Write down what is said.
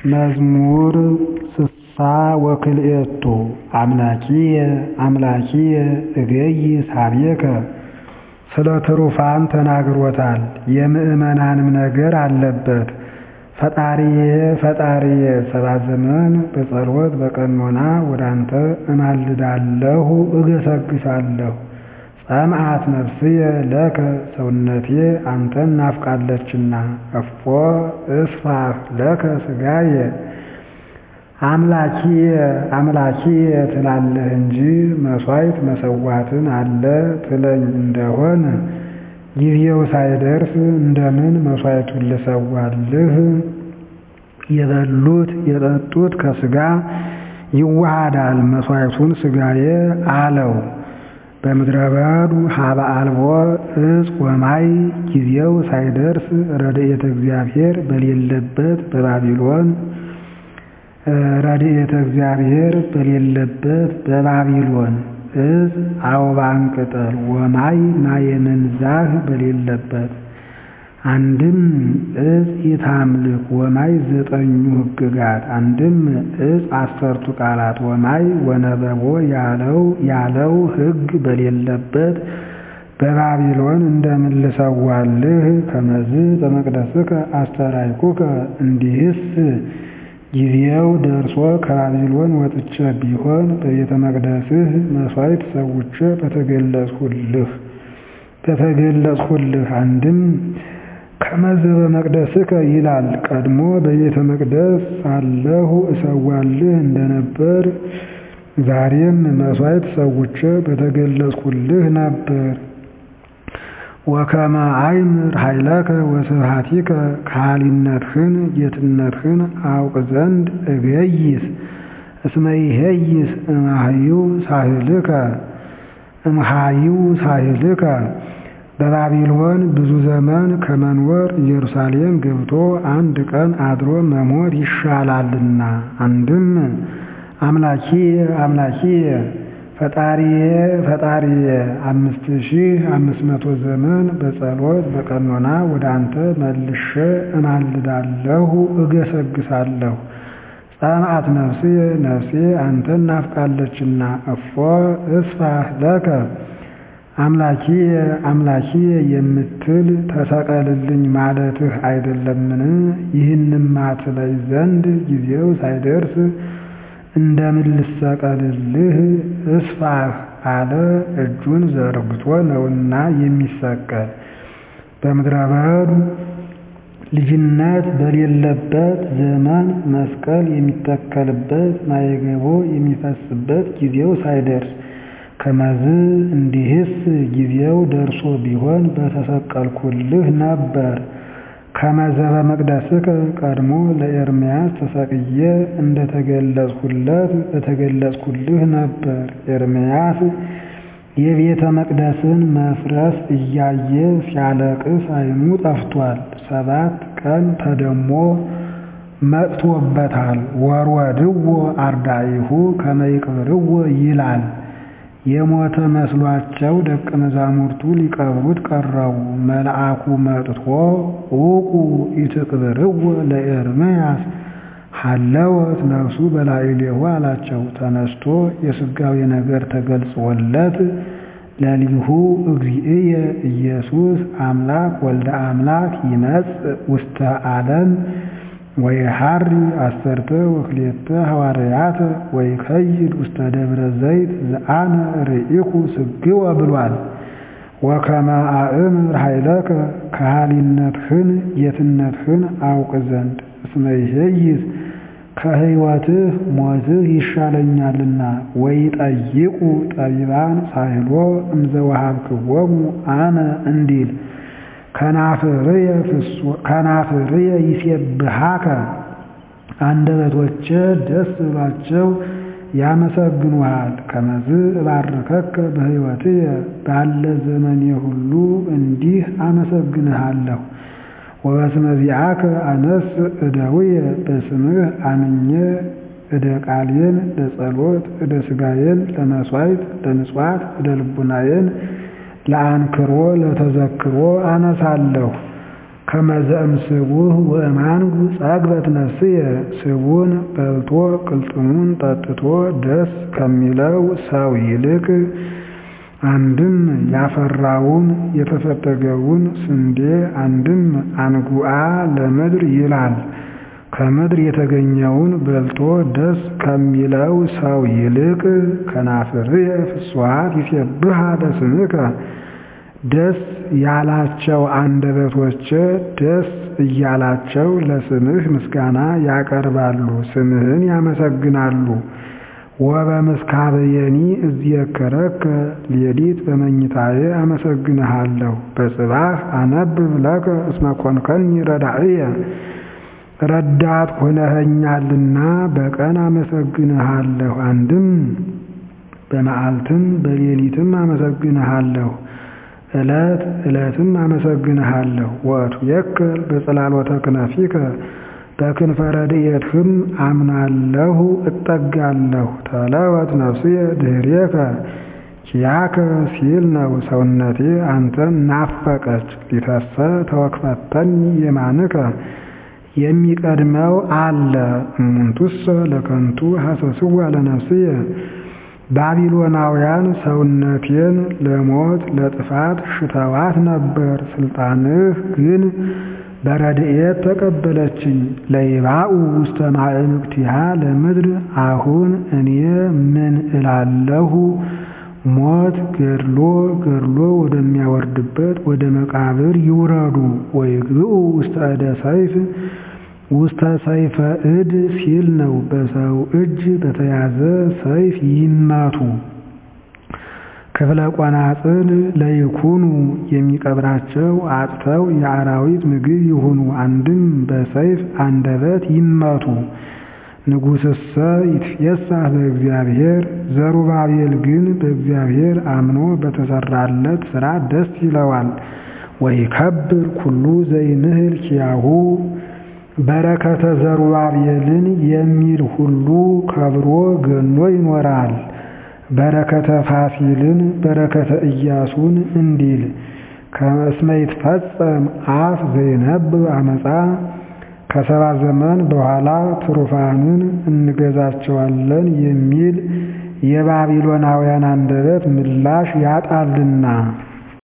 መዝሙር ስሳ ወክልኤቱ አምላኪየ አምላኪየ እገይስ ኀቤከ ስለ ትሩፋን ተናግሮታል የምዕመናንም ነገር አለበት። ፈጣሪዬ ፈጣሪዬ ሰባት ዘመን በጸሎት በቀኖና ወዳንተ እማልዳለሁ እገሰግሳለሁ። ጸምዓት ነፍስየ ለከ ሰውነቴ አንተን ናፍቃለችና እፎ እስፋህ ለከ ሥጋየ አምላኪየ አምላኪየ ትላለህ እንጂ መሥዋዕት መሠዋትን አለ ትለኝ እንደሆን ጊዜው ሳይደርስ እንደምን መሥዋዕቱን ልሰዋልህ? የበሉት የጠጡት ከሥጋ ይዋሃዳል መሥዋዕቱን ሥጋዬ አለው። በምድረ በዱ ሀበ አልቦ ዕፅ ወማይ ጊዜው ሳይደርስ ረድኤተ እግዚአብሔር በሌለበት በባቢሎን ረድኤተ እግዚአብሔር በሌለበት በባቢሎን ዕፅ አበባን ቅጠል ወማይ ማየ መንዛህ በሌለበት አንድም ዕፅ ኢታምልክ ወማይ ዘጠኙ ሕግጋት አንድም ዕፅ አሰርቱ ቃላት ወማይ ወነበቦ ያለው ያለው ሕግ በሌለበት በባቢሎን እንደምን ልሰዋልህ? ከመዝ በመቅደስከ አስተርአይኩከ እንዲህስ ጊዜው ደርሶ ከባቢሎን ወጥቼ ቢሆን በቤተ መቅደስህ መሥዋዕት ሰውቼ በተገለጽሁልህ በተገለጽሁልህ አንድም ከመዝ በመቅደስከ ይላል ቀድሞ በቤተ መቅደስ ሳለሁ እሰዋልህ እንደነበር ዛሬም መሥዋዕት ሰውቼ በተገለጽሁልህ ነበር። ወከመ አእምር ኃይለከ ወስብሐቲከ ከሃሊነትህን ጌትነትህን አውቅ ዘንድ እገይስ እስመ ይሄይስ እምኀዩ ሳህልከ እምኀዩ ሳህልከ በባቢሎን ብዙ ዘመን ከመኖር ኢየሩሳሌም ገብቶ አንድ ቀን አድሮ መሞት ይሻላልና። አንድም አምላኪየ አምላኪየ ፈጣሪዬ ፈጣሪዬ አምስት ሺህ አምስት መቶ ዘመን በጸሎት በቀኖና ወደ አንተ መልሼ እማልዳለሁ እገሰግሳለሁ። ጸምዓት ነፍስየ ነፍሴ አንተን ናፍቃለችና እፎ እስፋህ ለከ አምላኪየ አምላኪየ የምትል ተሰቀልልኝ ማለትህ አይደለምን? ይህንማ ትለይ ዘንድ ጊዜው ሳይደርስ እንደምን ልሰቀልልህ? እስፋህ አለ እጁን ዘርግቶ ነውና የሚሰቀል። በምድረ በዱ ልጅነት በሌለበት ዘመን መስቀል የሚተከልበት ማየገቦ የሚፈስበት ጊዜው ሳይደርስ ከመዝ እንዲህስ ጊዜው ደርሶ ቢሆን በተሰቀልኩልህ ነበር። ከመዘ በመቅደስከ ቀድሞ ለኤርምያስ ተሰቅዬ እንደተገለጽሁለት በተገለጽሁልህ ነበር። ኤርምያስ የቤተ መቅደስን መፍረስ እያየ ሲያለቅስ ዓይኑ ጠፍቷል። ሰባት ቀን ተደሞ መጥቶበታል። ወርወድዎ አርዳኢሁ ከመ ይቅብርዎ ይላል። የሞተ መስሏቸው ደቀ መዛሙርቱ ሊቀብሩት ቀረቡ። መልአኩ መጥቶ ዑቁ ኢትቅብርዎ ለኤርምያስ ሀለወት ነፍሱ በላዕሌሁ አላቸው። ተነስቶ የሥጋዌ ነገር ተገልጾለት ለሊሁ እግዚእየ ኢየሱስ አምላክ ወልደ አምላክ ይመጽእ ውስተ ዓለም ወይሃሪ አሰርተ ወክልኤተ ሐዋርያተ ወይከይድ ውስተ ደብረ ዘይት ዘአነ ርኢኩ ስግወ ብሏል። ወከመ አእምር ኃይለከ ከሃሊነትህን ጌትነትህን አውቅ ዘንድ እስመ ይሄይስ ከሕይወትህ ሞትህ ይሻለኛልና። ወይጠይቁ ጠቢባን ሳይሎ እምዘወሃብክዎሙ አነ እንዲል ከናፍርየ ይሴብሃከ አንደበቶቼ ደስ ብሏቸው ያመሰግኑሃል። ከመዝ እባርከከ በሕይወትየ ባለ ዘመኔ ሁሉ እንዲህ አመሰግንሃለሁ። ወበስመ ዚአከ አነስ እደውየ በስምህ አምኜ እደ ቃልየን ለጸሎት እደ ሥጋዬን ለመሥዋዕት ለምጽዋት እደ ልቡናዬን ለአንክሮ ለተዘክሮ አነሳለሁ። ከመዘእም ስቡህ ወእማንጉ ጸግበት ነፍስየ ስቡን በልቶ ቅልጥሙን ጠጥቶ ደስ ከሚለው ሰው ይልቅ አንድም ያፈራውን የተፈተገውን ስንዴ አንድም አንጉአ ለምድር ይላል። ከምድር የተገኘውን በልቶ ደስ ከሚለው ሰው ይልቅ ከናፍርየ ፍስዋት ይሴብሃ ለስምከ ደስ ያላቸው አንደበቶቼ ደስ እያላቸው ለስምህ ምስጋና ያቀርባሉ፣ ስምህን ያመሰግናሉ። ወበምስካበየኒ እዝየከረከ ሌሊት በመኝታዬ አመሰግንሃለሁ። በጽባህ አነብብ ለከ እስመ ኮንከኒ ረዳእየ ረዳት ሆነኸኛልና በቀን አመሰግንሃለሁ። አንድም በመዓልትም በሌሊትም አመሰግንሃለሁ። ዕለት ዕለትም አመሰግንሃለሁ። ወእቱ የክል በጽላሎተ ክነፊከ በክንፈ ረድኤትህም አምናለሁ እጠጋለሁ። ተለወት ነፍስየ ድኅሬከ ኪያከ ሲል ነው ሰውነቴ አንተን ናፈቀች። ሊተሰ ተወክፈተኒ የማንከ የሚቀድመው አለ እሙንቱሰ ለከንቱ ሐሰስዋ ለነፍስየ ባቢሎናውያን ሰውነቴን ለሞት ለጥፋት ሽተዋት ነበር። ስልጣንህ ግን በረድኤት ተቀበለችኝ። ለይባኡ ውስተ ማዕምቅቲሃ ለምድር አሁን እኔ ምን እላለሁ? ሞት ገድሎ ገድሎ ወደሚያወርድበት ወደ መቃብር ይውረዱ። ወይግብኡ ውስተ እደ ሰይፍ ውስተ ሰይፈ እድ ሲል ነው። በሰው እጅ በተያዘ ሰይፍ ይመቱ። ክፍለ ቆናጽል ለይኩኑ የሚቀብራቸው አጥተው የአራዊት ምግብ ይሁኑ። አንድም በሰይፍ አንደበት ይመቱ። ንጉሥሰ ይትፌሳህ በእግዚአብሔር ዘሩባቤል ግን በእግዚአብሔር አምኖ በተሰራለት ሥራ ደስ ይለዋል። ወይከብር ኩሉ ዘይንህል ኪያሁ በረከተ ዘሩባቤልን የሚል ሁሉ ከብሮ ገኖ ይኖራል። በረከተ ፋሲልን በረከተ ኢያሱን እንዲል ከመስመ ይትፈጸም አፍ ዘይነብብ አመፃ ከሰባ ዘመን በኋላ ትሩፋንን እንገዛቸዋለን የሚል የባቢሎናውያን አንደበት ምላሽ ያጣልና